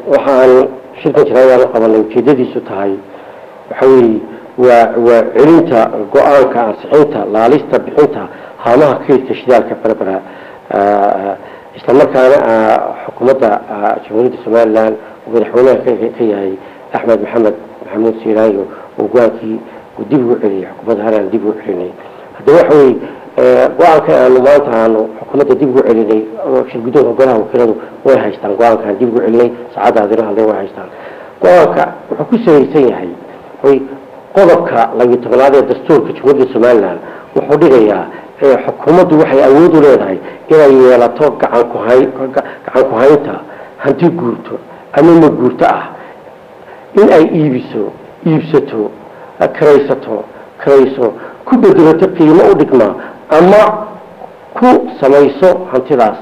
waxaan shirkan jiraayaan qabanay ujeedadiisu tahay waxa weeye waa waa celinta go-aanka ansixinta laalista bixinta haamaha kaydka shidaalka berbera isla markaana xukuumadda jamhuuriyadda somalilan uu madaxweynaha ka yahay axmed maxamed maxamuud siiraayo oo go-aankii uu dib ugu celiyay xukuumadda haran dib ugu celinay haddaba waxa weye go-aanka aanu maanta aanu xukuumadda dib ugu celinay shirguddoonka golaha wakiiladu way haystaan go-aankaan dib ugu celinay saacadda adina hadle way haystaan go-aanka wuxuu ku salaysan yahay way qodobka labiyo tobanaad ee dastuurka jamhuuriyadda somalilan wuxuu dhigayaa xukuumaddu waxay awood u leedahay inay yeelato gacan kuhay gacan ku-haynta hanti guurto ama ma guurto ah in ay iibiso iibsato karaysato karayso ku bedelato qiimo u dhigma ama ku samayso hantidaas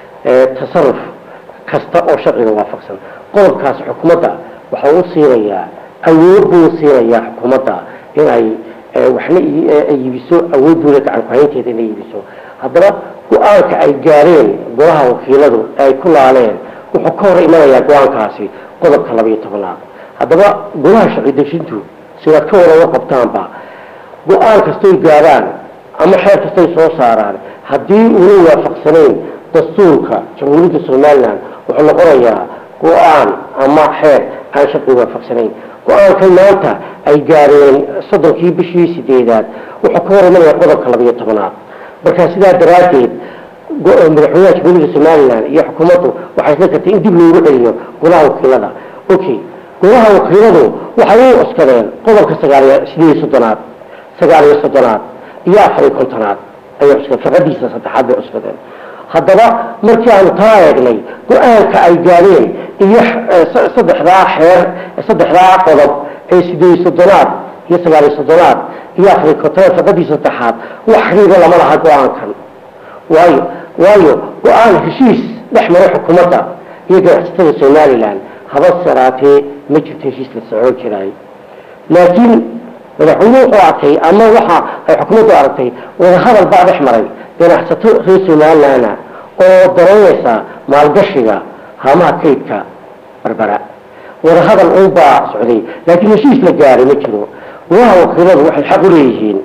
tasaruf kasta oo sharciga waafaqsan qodobkaas xukuumadda waxa u siinayaa awood buu siinayaa xukuumadda inay waxna iibiso awood buule gacan ku-haynteeda inay iibiso haddaba go-aanka ay gaareen golaha wakiiladu ay ku laaleen wuxuu ka hor imanayaa go-aankaasi qodobka labayo tobanaad haddaba golaha sharci dejintu sidaad ka wada qabtaanba go-aan kastoy gaaraan ama xeer kastay soo saaraan haddii una waafaqsanayn dastuurka jamhuuriyadda somalilan wuxuu noqonayaa go-aan ama xeer aan sharci waafaqsanayn go-aankan maanta ay gaareen soddonkii bishii sideedaad wuxuu ka hor imanaya qodobka labayo tobanaad marka sidaa daraaddeed madaxweynaha jamhuuriyadda somalilan iyo xukuumaddu waxay isla kartay in dib loogu celiyo golaha wakiilada okay golaha wakiiladu waxay u cuskadeen qodobka sagaaliyo sideed iyo soddonaad sagaal iyo soddonaad iyo afar iyo kontonaad ayay cuskadeen faqadiisa saddexaad bay cuskadeen haddaba markii aanu taa eegnay go-aanka ay gaadeen iyo saddexdaa xeer saddexdaa qodob ee sideed iyo soddonaad iyo sagaal iyo soddonaad iyo afar iyo kontonaad faqadiisa saddexaad wax xiriira lama laha go-aankan waayo waayo go-aan heshiis dhex maray xukuumadda iyo ganacsatada somalilan haba saraatee ma jirto heshiis la socon jiraay laakiin madaxweyne wuxuu arkay ama waxa ay xukuumaddu aragtay wadahadal baa dhex maray ganacsato reer somalilana oo daraynaysa maalgashiga haamaha kaydka berbera wadahadal unbaa socday laakiin heshiis la gaaray ma jiro golaha wakiiladu waxay xaq u leeyihiin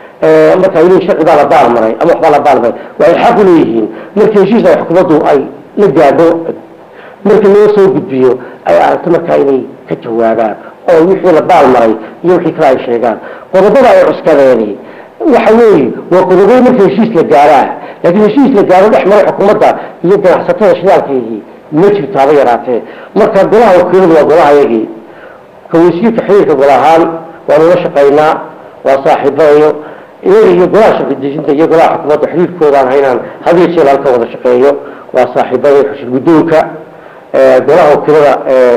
marka il sharci baa la baalmaray ama waxbaa la baalmaray waxay xaq u leeyihiin markii heshiis ay xukuumaddu ay la gaadho markii loo soo gudbiyo ay aragto markaa inay ka jawaabaan oo wixii la baalmaray iyo wixii kale ay sheegaan qodobada ay cuskadeeni waxa weeye waa qodobay marka heshiis la gaaraa laakiin heshiis la gaaro dhex maray xukuumadda iyo ganacsatada shidaalkeedii ma jirto haba yaraatee marka golaha wakiiladu waa golahayagii kawasiirka xiriirka gol ahaan waanu la shaqaynaa waa saaxiibadayo iyaga iyo golaha sharci dejinta iyo golaha xukuumadda xiriirkoodaan haynaan hadiyo jeel halka wada shaqeeyo waa saaxiibada xushir guddoonka golaha wakiilada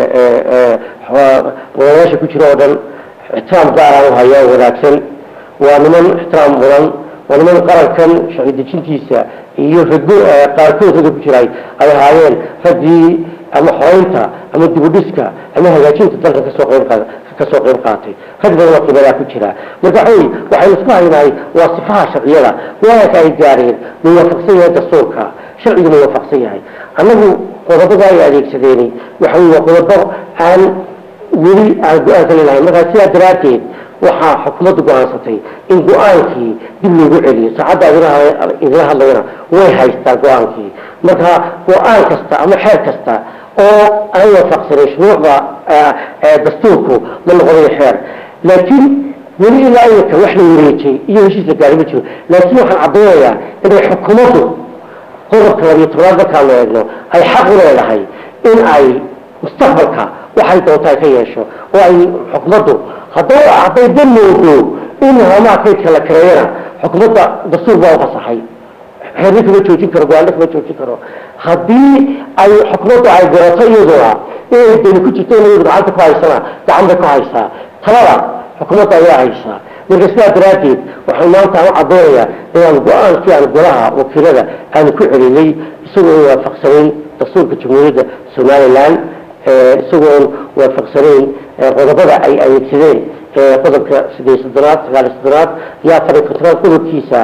wadayaasha ku jira oo dhan ixtiraam gaaraan u haya wanaagsan waa niman ixtiraam mudan waa niman qarankan sharci dejintiisa iyo rago qaarkood ragga ku jiray ay ahaayeen raggii ama xoreynta ama dibudhiska ama hagaajinta dalkan kasoo qayb qaada kasoo qayb qaatay rag badan oo qiimadaa ku jira marka xoy waxaynu isku haynahay waa sifaha sharciyada waanka ay gaareen ma waafaqsan yahay dastuurka sharcigu ma waafaqsan yahay annagu qodobada ay adeegsadeeni waxa wey waa qodobo aan weli aan go-aan ka leelahay markaa sidaa daraaddeed waxaa xukuumaddu go-aansatay in go-aankii dib loogu celiyo saacadda idila hadlayana way haystaa go-aankii marka go-aan kasta ama xeer kasta oo aan waafaqsanin shuruucda dastuurku ma noqonayo xeer laakiin weli ilaa iminka wax la wareejay iyo heshiis la gaari ma jiro laakiin waxaan caddaynayaa inay xukuumaddu qodobka labiyo tobnaad markaanu eegno ay xaq u leedahay in ay mustaqbalka waxay doonta ay ka yeesho oo ay xukuumaddu hadday hadday dan moodo in haamaha kaydka la kareeyana xukuumadda dastuur baa ufasaxay xeerna kama joojin karo go-aanna kama joojin karo haddii ay xukuumaddu ay garato iyaduna inay dani ku jirto in iyadu gacanta ku haysana gacan bay ku haysaa talada xukuumadda ayaa haysaa marka sidaa daraaddeed waxaan maanta aan u caddaynayaa inaan go-aankii aan golaha wakiilada aanu ku celinay isagoo aan waafaqsanayn dastuurka jamhuuriyadda somalilan isagoon waafaqsanayn qodobada ay adeegsadeen qodobka sideed soddonaad sagaal soddonaad iyo afar iyo kontonaad qodobkiisa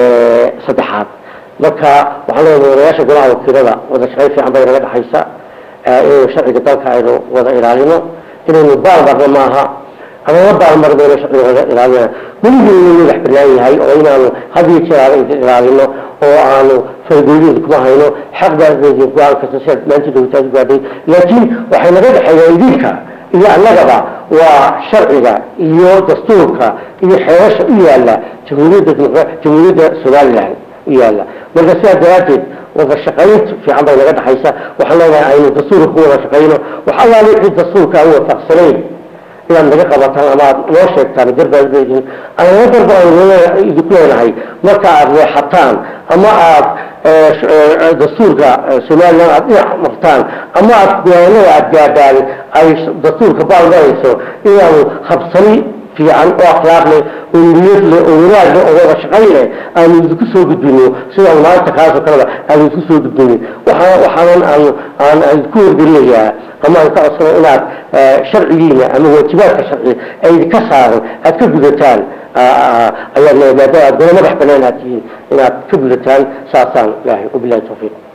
saddexaad marka waxaan leeyahay wadayaasha golaha wakiilada wada shaqayn fiican bay naga dhexaysa inaynu sharciga dalka aynu wada ilaalino inaynu baalmarno maaha ama la baalmarmayno sharciga wada ilaalina weligii inuu madax banaan yahay oo inaanu had iyo jeer aan ilaalino oo aanu fargooyada kuma hayno xaq baa go-aan kasta sidaad maanta dowlataad gaadhay laakiin waxay naga dhexeeyaa idinka iyo annagaba waa sharciga iyo dastuurka iyo xeerasha u yaala jamhuuriyadda jamhuuriyadda somalilan u yaala marka sidaa daraaddeed wada shaqaynta fiican bay naga dhexaysa waxaan leenahay aynu dastuurka ku wada shaqayno wax allaale wixii dastuurka aan waafaqsanayn inaad naga qabataan ama aad noo sheegtaan garbaadbeedin anana darba aynu idinku leenahay marka aad leexataan ama aad dastuurka somalilan aad dhinac martaan ama aad gowaanada aad gaadhaan ay dastuurka baalmarayso inaanu habsani fiican oo akhlaaq leh oo niyad leh oo wanaag leh oo wada shaqayn leh aanu idinku soo gudbino sidaan maanta kaasoo kaleba aanu idinku soo gudbinin waxaa waxaanan aan aan aan idinku wargelinayaa ama aan ka codsano inaad sharcigiina ama waajibaadka sharci ee idinka saaran aad ka gudataan ayaad maadaama aad gola madax banaan aad tihiin inaad ka gudataan saasaan ilahay wabilahi tawfiiq